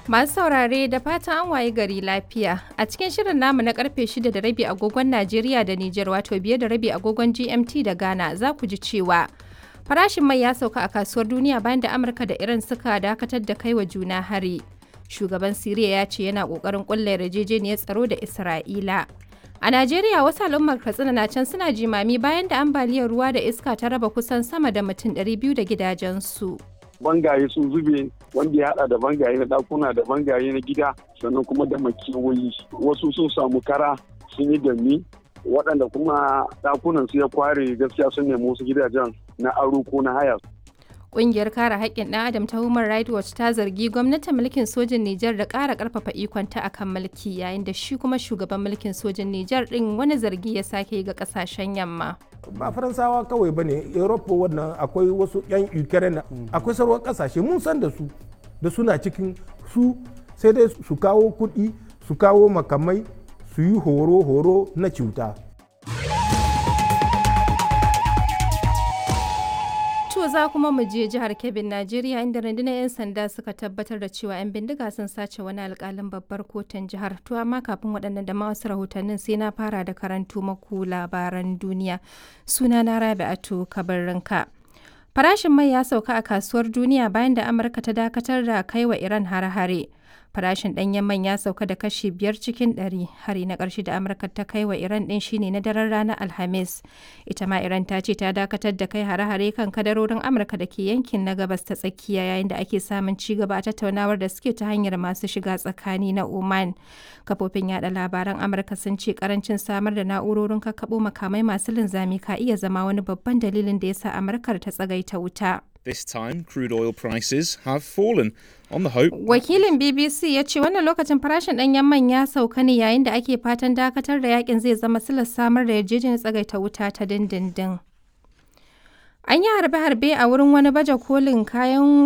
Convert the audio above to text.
Masu saurare da fatan an waye gari lafiya. A cikin shirin namu na karfe 6 da rabi agogon Najeriya da Nijar wato biye da rabi agogon GMT da Ghana za ku ji cewa farashin mai ya sauka a kasuwar duniya bayan da Amurka da Iran suka dakatar da kai wa juna hari. Shugaban Siriya ya ce yana kokarin kulla yarjejeniyar tsaro da Isra'ila. A Najeriya wasu al'ummar Katsina na can suna jimami bayan da ambaliyar ruwa da iska ta raba kusan sama da mutum 200 da gidajensu. bangaye sun zube wanda ya hada da bangaye na dakuna da bangaye na gida sannan kuma da makewayi wasu sun samu kara sun yi dami waɗanda kuma dakunan su ya kware gaskiya sun nemi wasu gidajen na aro ko na haya Ƙungiyar kare haƙƙin ɗan adam ta Human Rights Watch ta zargi gwamnatin mulkin sojin Nijar da ƙara ƙarfafa ikonta akan mulki yayin da shi kuma shugaban mulkin sojin Nijar ɗin wani zargi ya sake ga ƙasashen yamma. ba faransawa kawai ba ne europe wannan akwai wasu 'yan ukraine akwai sauran kasashe mun san da su da suna cikin su sai dai su kawo kuɗi su kawo makamai su yi horo-horo na cuta To za kuma mu je jihar Kebbin Najeriya inda rundunar 'yan sanda suka tabbatar da cewa 'yan bindiga sun sace wani alkalin babbar kotun jihar. To amma kafin waɗannan da ma wasu rahotannin sai na fara da karantu maku labaran duniya. Suna na Rabi'atu Kabarrinka. Farashin mai ya sauka a kasuwar duniya bayan da Amurka ta dakatar da kai wa Iran hare-hare. Farashin ɗanyen man ya sauka da kashi biyar cikin ɗari. Hari na ƙarshe da Amurka ta kai wa Iran ɗin shine na daren ranar Alhamis. Ita ma Iran ta ce ta dakatar da kai hare-hare kan kadarorin Amurka da ke yankin na gabas ta tsakiya yayin da ake samun ci gaba a tattaunawar da suke ta hanyar masu shiga tsakani na Oman. Kafofin yada labaran Amurka sun ce karancin samar da na'urorin kakkaɓo makamai masu linzami ka iya zama wani babban dalilin da ya sa Amurkar ta tsagaita wuta. This time, crude oil prices have fallen on the hope. Wakilin BBC ya ce wannan lokacin farashin ɗanyen man ya sauka ne yayin da ake fatan dakatar da yakin zai zama silar samar da yarjejeniyar tsagaita wuta ta dindindin. An yi harbe-harbe a wurin wani baje kolin kayan